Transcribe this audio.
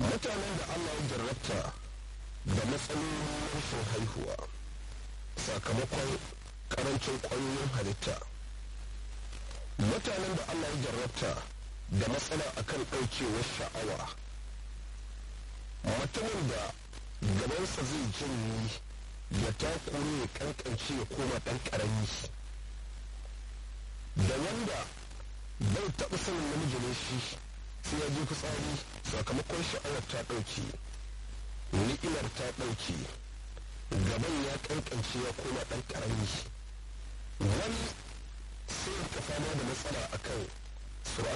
mutanen da allah ya jarrabta da matsalolin rashin haihuwa sakamakon karancin ƙwayoyin halitta mutanen da allah ya jarrabta da matsala akan ɗaukewar sha'awa mutumin da gabansa zai janye ya takure ya kankance ya koma ɗan ƙarami da wanda bai taɓa sanin namiji ne shi sai ya je fitsari sakamakon sha'awar ta ɗauke ni'imar ta ɗauke gaban ya kankance ya koma ɗan ƙarami wani sai ka fama da matsala akan